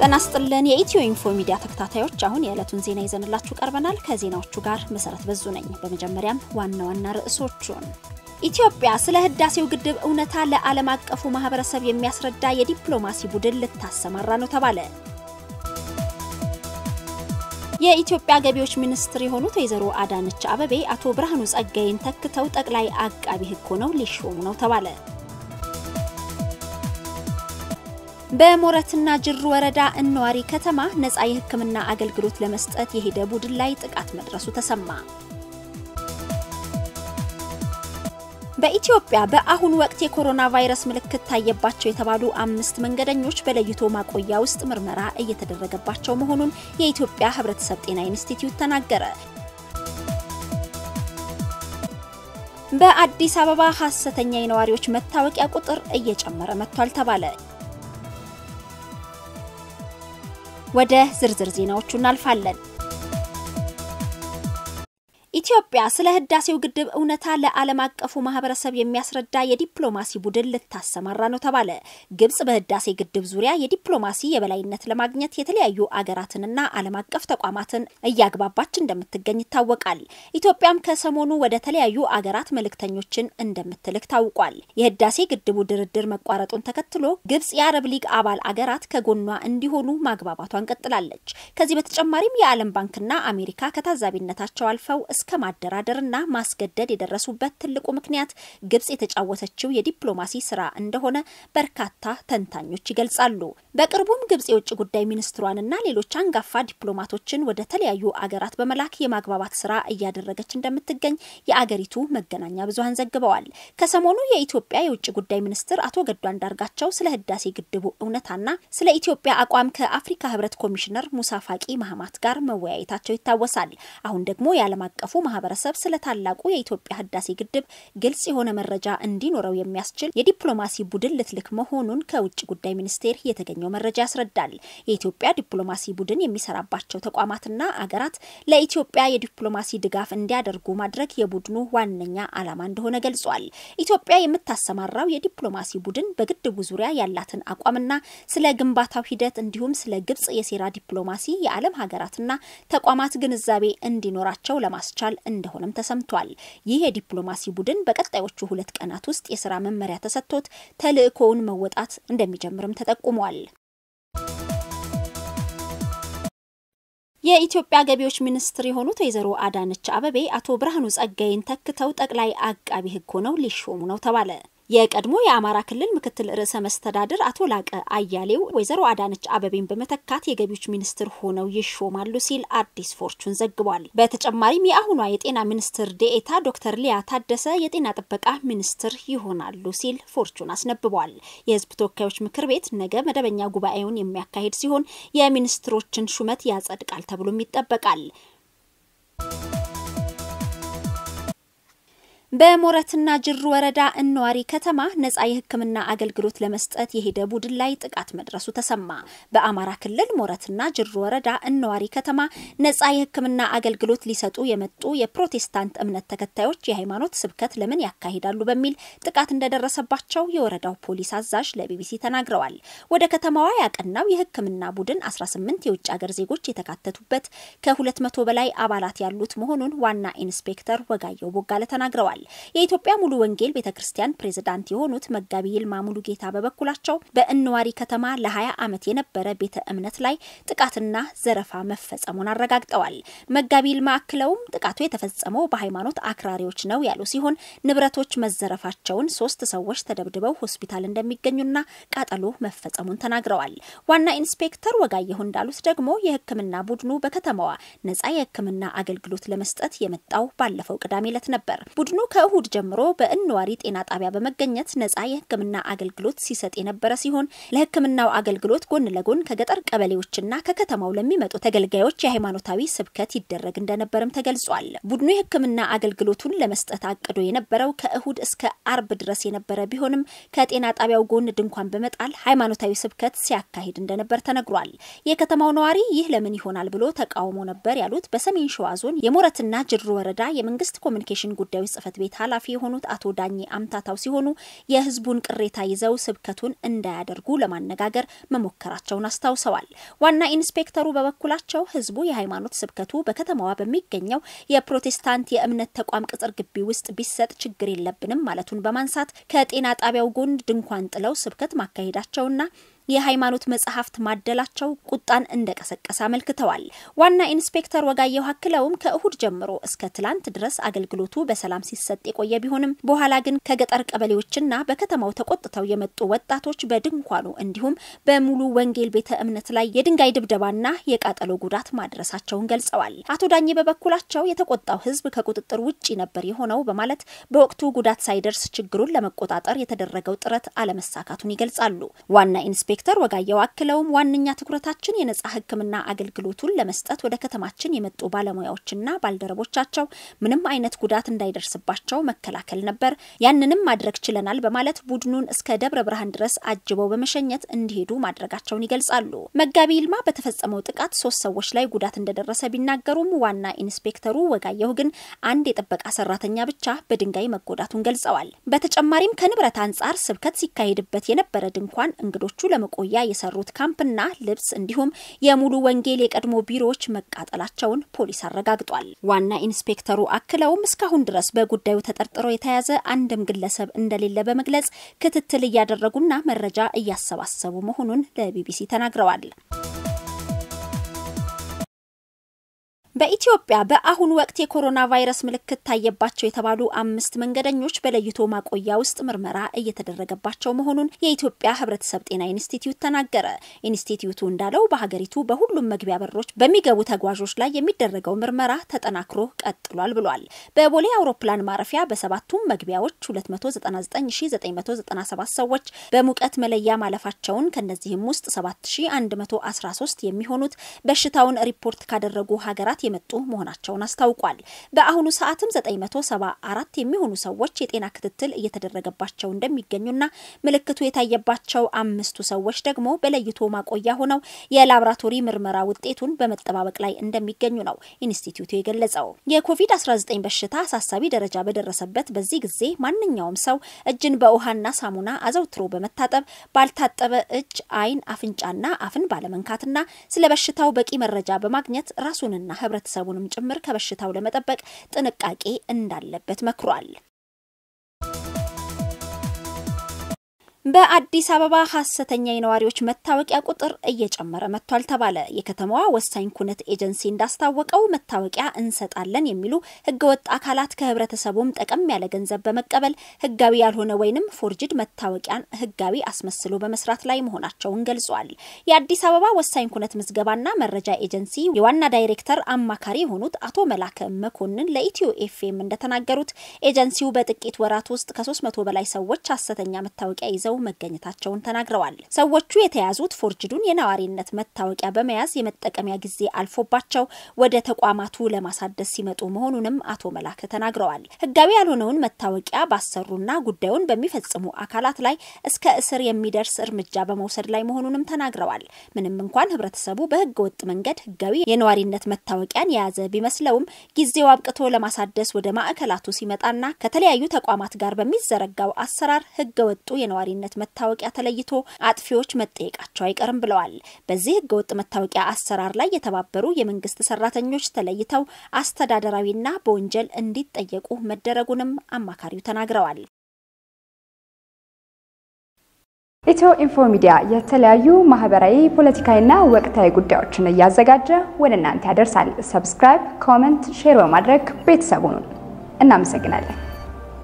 ጤና ይስጥልን የኢትዮ ኢንፎ ሚዲያ ተከታታዮች፣ አሁን የዕለቱን ዜና ይዘንላችሁ ቀርበናል። ከዜናዎቹ ጋር መሰረት በዙ ነኝ። በመጀመሪያም ዋና ዋና ርዕሶቹን ኢትዮጵያ ስለ ህዳሴው ግድብ እውነታ ለዓለም አቀፉ ማህበረሰብ የሚያስረዳ የዲፕሎማሲ ቡድን ልታሰማራ ነው ተባለ። የኢትዮጵያ ገቢዎች ሚኒስትር የሆኑት ወይዘሮ አዳነች አበቤ አቶ ብርሃኑ ጸጋይን ተክተው ጠቅላይ አቃቢ ሕግ ሆነው ሊሾሙ ነው ተባለ። በሞረትና ጅሩ ወረዳ እነዋሪ ከተማ ነጻ የሕክምና አገልግሎት ለመስጠት የሄደ ቡድን ላይ ጥቃት መድረሱ ተሰማ። በኢትዮጵያ በአሁኑ ወቅት የኮሮና ቫይረስ ምልክት ታየባቸው የተባሉ አምስት መንገደኞች በለይቶ ማቆያ ውስጥ ምርመራ እየተደረገባቸው መሆኑን የኢትዮጵያ ሕብረተሰብ ጤና ኢንስቲትዩት ተናገረ። በአዲስ አበባ ሐሰተኛ የነዋሪዎች መታወቂያ ቁጥር እየጨመረ መጥቷል ተባለ። ወደ ዝርዝር ዜናዎቹ እናልፋለን። ኢትዮጵያ ስለ ህዳሴው ግድብ እውነታ ለዓለም አቀፉ ማህበረሰብ የሚያስረዳ የዲፕሎማሲ ቡድን ልታሰማራ ነው ተባለ። ግብጽ በህዳሴ ግድብ ዙሪያ የዲፕሎማሲ የበላይነት ለማግኘት የተለያዩ አገራትንና ዓለም አቀፍ ተቋማትን እያግባባች እንደምትገኝ ይታወቃል። ኢትዮጵያም ከሰሞኑ ወደ ተለያዩ አገራት መልእክተኞችን እንደምትልክ ታውቋል። የህዳሴ ግድቡ ድርድር መቋረጡን ተከትሎ ግብጽ የአረብ ሊግ አባል አገራት ከጎኗ እንዲሆኑ ማግባባቷን ቀጥላለች። ከዚህ በተጨማሪም የዓለም ባንክና አሜሪካ ከታዛቢነታቸው አልፈው እስከ ማደራደርና ማስገደድ የደረሱበት ትልቁ ምክንያት ግብጽ የተጫወተችው የዲፕሎማሲ ስራ እንደሆነ በርካታ ተንታኞች ይገልጻሉ። በቅርቡም ግብጽ የውጭ ጉዳይ ሚኒስትሯንና ሌሎች አንጋፋ ዲፕሎማቶችን ወደ ተለያዩ አገራት በመላክ የማግባባት ስራ እያደረገች እንደምትገኝ የአገሪቱ መገናኛ ብዙኃን ዘግበዋል። ከሰሞኑ የኢትዮጵያ የውጭ ጉዳይ ሚኒስትር አቶ ገዱ አንዳርጋቸው ስለ ህዳሴ ግድቡ እውነታና ስለ ኢትዮጵያ አቋም ከአፍሪካ ህብረት ኮሚሽነር ሙሳ ፋቂ ማህማት ጋር መወያየታቸው ይታወሳል። አሁን ደግሞ የዓለም አቀፉ ማህበረሰብ ስለ ታላቁ የኢትዮጵያ ህዳሴ ግድብ ግልጽ የሆነ መረጃ እንዲኖረው የሚያስችል የዲፕሎማሲ ቡድን ልትልክ መሆኑን ከውጭ ጉዳይ ሚኒስቴር የተገኘው መረጃ ያስረዳል። የኢትዮጵያ ዲፕሎማሲ ቡድን የሚሰራባቸው ተቋማትና አገራት ለኢትዮጵያ የዲፕሎማሲ ድጋፍ እንዲያደርጉ ማድረግ የቡድኑ ዋነኛ ዓላማ እንደሆነ ገልጿል። ኢትዮጵያ የምታሰማራው የዲፕሎማሲ ቡድን በግድቡ ዙሪያ ያላትን አቋምና ስለ ግንባታው ሂደት እንዲሁም ስለ ግብጽ የሴራ ዲፕሎማሲ የዓለም ሀገራትና ተቋማት ግንዛቤ እንዲኖራቸው ለማስቻል እንደሆነም ተሰምቷል። ይህ የዲፕሎማሲ ቡድን በቀጣዮቹ ሁለት ቀናት ውስጥ የስራ መመሪያ ተሰጥቶት ተልዕኮውን መወጣት እንደሚጀምርም ተጠቁሟል። የኢትዮጵያ ገቢዎች ሚኒስትር የሆኑት ወይዘሮ አዳነች አበቤ አቶ ብርሃኑ ጸጋይን ተክተው ጠቅላይ አቃቢ ሕግ ሆነው ሊሾሙ ነው ተባለ። የቀድሞ የአማራ ክልል ምክትል ርዕሰ መስተዳድር አቶ ላቀ አያሌው ወይዘሮ አዳነች አበቤን በመተካት የገቢዎች ሚኒስትር ሆነው ይሾማሉ ሲል አዲስ ፎርቹን ዘግቧል። በተጨማሪም የአሁኗ የጤና ሚኒስትር ዴኤታ ዶክተር ሊያ ታደሰ የጤና ጥበቃ ሚኒስትር ይሆናሉ ሲል ፎርቹን አስነብቧል። የህዝብ ተወካዮች ምክር ቤት ነገ መደበኛ ጉባኤውን የሚያካሂድ ሲሆን የሚኒስትሮችን ሹመት ያጸድቃል ተብሎም ይጠበቃል። በሞረትና ጅሩ ወረዳ እነዋሪ ከተማ ነጻ የሕክምና አገልግሎት ለመስጠት የሄደ ቡድን ላይ ጥቃት መድረሱ ተሰማ። በአማራ ክልል ሞረትና ጅሩ ወረዳ እነዋሪ ከተማ ነጻ የሕክምና አገልግሎት ሊሰጡ የመጡ የፕሮቴስታንት እምነት ተከታዮች የሃይማኖት ስብከት ለምን ያካሂዳሉ በሚል ጥቃት እንደደረሰባቸው የወረዳው ፖሊስ አዛዥ ለቢቢሲ ተናግረዋል። ወደ ከተማዋ ያቀናው የሕክምና ቡድን 18 የውጭ ሀገር ዜጎች የተካተቱበት ከ200 በላይ አባላት ያሉት መሆኑን ዋና ኢንስፔክተር ወጋየው ቦጋለ ተናግረዋል። የኢትዮጵያ ሙሉ ወንጌል ቤተ ክርስቲያን ፕሬዝዳንት የሆኑት መጋቢ ይልማ ሙሉ ጌታ በበኩላቸው በእነዋሪ ከተማ ለ20 ዓመት የነበረ ቤተ እምነት ላይ ጥቃትና ዘረፋ መፈጸሙን አረጋግጠዋል። መጋቢ ይልማ አክለውም ጥቃቱ የተፈጸመው በሃይማኖት አክራሪዎች ነው ያሉ ሲሆን ንብረቶች መዘረፋቸውን፣ ሶስት ሰዎች ተደብድበው ሆስፒታል እንደሚገኙና ቃጠሎ መፈጸሙን ተናግረዋል። ዋና ኢንስፔክተር ወጋየሁ እንዳሉት ደግሞ የሕክምና ቡድኑ በከተማዋ ነጻ የሕክምና አገልግሎት ለመስጠት የመጣው ባለፈው ቅዳሜ ዕለት ነበር። ቡድኑ ከእሁድ ጀምሮ በእነዋሪ ጤና ጣቢያ በመገኘት ነጻ የህክምና አገልግሎት ሲሰጥ የነበረ ሲሆን ለህክምናው አገልግሎት ጎን ለጎን ከገጠር ቀበሌዎችና ከከተማው ለሚመጡ ተገልጋዮች የሃይማኖታዊ ስብከት ይደረግ እንደነበርም ተገልጿል። ቡድኑ የህክምና አገልግሎቱን ለመስጠት አቅዶ የነበረው ከእሁድ እስከ አርብ ድረስ የነበረ ቢሆንም ከጤና ጣቢያው ጎን ድንኳን በመጣል ሃይማኖታዊ ስብከት ሲያካሂድ እንደነበር ተነግሯል። የከተማው ነዋሪ ይህ ለምን ይሆናል ብሎ ተቃውሞ ነበር ያሉት በሰሜን ሸዋ ዞን የሞረትና ጅሩ ወረዳ የመንግስት ኮሚኒኬሽን ጉዳዮች ጽህፈት ቤት ኃላፊ የሆኑት አቶ ዳኜ አምታታው ሲሆኑ የህዝቡን ቅሬታ ይዘው ስብከቱን እንዳያደርጉ ለማነጋገር መሞከራቸውን አስታውሰዋል። ዋና ኢንስፔክተሩ በበኩላቸው ህዝቡ የሃይማኖት ስብከቱ በከተማዋ በሚገኘው የፕሮቴስታንት የእምነት ተቋም ቅጽር ግቢ ውስጥ ቢሰጥ ችግር የለብንም ማለቱን በማንሳት ከጤና ጣቢያው ጎን ድንኳን ጥለው ስብከት ማካሄዳቸውና የሃይማኖት መጽሐፍት ማደላቸው ቁጣን እንደቀሰቀሰ አመልክተዋል። ዋና ኢንስፔክተር ወጋየሁ አክለውም ከእሁድ ጀምሮ እስከ ትላንት ድረስ አገልግሎቱ በሰላም ሲሰጥ የቆየ ቢሆንም በኋላ ግን ከገጠር ቀበሌዎችና በከተማው ተቆጥተው የመጡ ወጣቶች በድንኳኑ እንዲሁም በሙሉ ወንጌል ቤተ እምነት ላይ የድንጋይ ድብደባና የቃጠሎ ጉዳት ማድረሳቸውን ገልጸዋል። አቶ ዳኜ በበኩላቸው የተቆጣው ህዝብ ከቁጥጥር ውጭ ነበር የሆነው በማለት በወቅቱ ጉዳት ሳይደርስ ችግሩን ለመቆጣጠር የተደረገው ጥረት አለመሳካቱን ይገልጻሉ። ዋና ኢንስፔክተር ዶክተር ወጋየው አክለውም ዋነኛ ትኩረታችን የነጻ ሕክምና አገልግሎቱን ለመስጠት ወደ ከተማችን የመጡ ባለሙያዎችና ባልደረቦቻቸው ምንም አይነት ጉዳት እንዳይደርስባቸው መከላከል ነበር። ያንንም ማድረግ ችለናል በማለት ቡድኑን እስከ ደብረ ብርሃን ድረስ አጅበው በመሸኘት እንዲሄዱ ማድረጋቸውን ይገልጻሉ። መጋቢ ይልማ በተፈጸመው ጥቃት ሶስት ሰዎች ላይ ጉዳት እንደደረሰ ቢናገሩም ዋና ኢንስፔክተሩ ወጋየሁ ግን አንድ የጥበቃ ሰራተኛ ብቻ በድንጋይ መጎዳቱን ገልጸዋል። በተጨማሪም ከንብረት አንጻር ስብከት ሲካሄድበት የነበረ ድንኳን እንግዶቹ ለመ ቆያ የሰሩት ካምፕና ልብስ እንዲሁም የሙሉ ወንጌል የቀድሞ ቢሮዎች መቃጠላቸውን ፖሊስ አረጋግጧል። ዋና ኢንስፔክተሩ አክለውም እስካሁን ድረስ በጉዳዩ ተጠርጥሮ የተያዘ አንድም ግለሰብ እንደሌለ በመግለጽ ክትትል እያደረጉና መረጃ እያሰባሰቡ መሆኑን ለቢቢሲ ተናግረዋል። በኢትዮጵያ በአሁኑ ወቅት የኮሮና ቫይረስ ምልክት ታየባቸው የተባሉ አምስት መንገደኞች በለይቶ ማቆያ ውስጥ ምርመራ እየተደረገባቸው መሆኑን የኢትዮጵያ ሕብረተሰብ ጤና ኢንስቲትዩት ተናገረ። ኢንስቲትዩቱ እንዳለው በሀገሪቱ በሁሉም መግቢያ በሮች በሚገቡ ተጓዦች ላይ የሚደረገው ምርመራ ተጠናክሮ ቀጥሏል ብሏል። በቦሌ አውሮፕላን ማረፊያ በሰባቱም መግቢያዎች 299997 ሰዎች በሙቀት መለያ ማለፋቸውን ከነዚህም ውስጥ 7113 የሚሆኑት በሽታውን ሪፖርት ካደረጉ ሀገራት የመጡ መሆናቸውን አስታውቋል። በአሁኑ ሰዓትም 974 የሚሆኑ ሰዎች የጤና ክትትል እየተደረገባቸው እንደሚገኙና ምልክቱ የታየባቸው አምስቱ ሰዎች ደግሞ በለይቶ ማቆያ ሆነው የላብራቶሪ ምርመራ ውጤቱን በመጠባበቅ ላይ እንደሚገኙ ነው ኢንስቲትዩቱ የገለጸው። የኮቪድ-19 በሽታ አሳሳቢ ደረጃ በደረሰበት በዚህ ጊዜ ማንኛውም ሰው እጅን በውሃና ሳሙና አዘውትሮ በመታጠብ ባልታጠበ እጅ ዓይን፣ አፍንጫና አፍን ባለመንካትና ስለ በሽታው በቂ መረጃ በማግኘት ራሱንና ሕብረተሰቡንም ጭምር ከበሽታው ለመጠበቅ ጥንቃቄ እንዳለበት መክሯል። በአዲስ አበባ ሀሰተኛ የነዋሪዎች መታወቂያ ቁጥር እየጨመረ መጥቷል ተባለ። የከተማዋ ወሳኝ ኩነት ኤጀንሲ እንዳስታወቀው መታወቂያ እንሰጣለን የሚሉ ህገወጥ አካላት ከህብረተሰቡም ጠቀም ያለ ገንዘብ በመቀበል ህጋዊ ያልሆነ ወይንም ፎርጅድ መታወቂያን ህጋዊ አስመስሎ በመስራት ላይ መሆናቸውን ገልጿል። የአዲስ አበባ ወሳኝ ኩነት ምዝገባና መረጃ ኤጀንሲ የዋና ዳይሬክተር አማካሪ የሆኑት አቶ መላከ መኮንን ለኢትዮ ኤፍኤም እንደተናገሩት ኤጀንሲው በጥቂት ወራት ውስጥ ከሶስት መቶ በላይ ሰዎች ሀሰተኛ መታወቂያ ይዘው መገኘታቸውን ተናግረዋል። ሰዎቹ የተያዙት ፎርጅዱን የነዋሪነት መታወቂያ በመያዝ የመጠቀሚያ ጊዜ አልፎባቸው ወደ ተቋማቱ ለማሳደስ ሲመጡ መሆኑንም አቶ መላክ ተናግረዋል። ህጋዊ ያልሆነውን መታወቂያ ባሰሩና ጉዳዩን በሚፈጽሙ አካላት ላይ እስከ እስር የሚደርስ እርምጃ በመውሰድ ላይ መሆኑንም ተናግረዋል። ምንም እንኳን ህብረተሰቡ በህገ ወጥ መንገድ ህጋዊ የነዋሪነት መታወቂያን የያዘ ቢመስለውም ጊዜው አብቅቶ ለማሳደስ ወደ ማዕከላቱ ሲመጣና ከተለያዩ ተቋማት ጋር በሚዘረጋው አሰራር ህገ ወጡ የነዋሪነት መታወቂያ ተለይቶ አጥፊዎች መጠየቃቸው አይቀርም ብለዋል። በዚህ ህገወጥ መታወቂያ አሰራር ላይ የተባበሩ የመንግስት ሰራተኞች ተለይተው አስተዳደራዊና በወንጀል እንዲጠየቁ መደረጉንም አማካሪው ተናግረዋል። ኢትዮ ኢንፎ ሚዲያ የተለያዩ ማህበራዊ፣ ፖለቲካዊና ወቅታዊ ጉዳዮችን እያዘጋጀ ወደ እናንተ ያደርሳል። ሰብስክራይብ፣ ኮመንት፣ ሼር በማድረግ ቤተሰቡን እናመሰግናለን።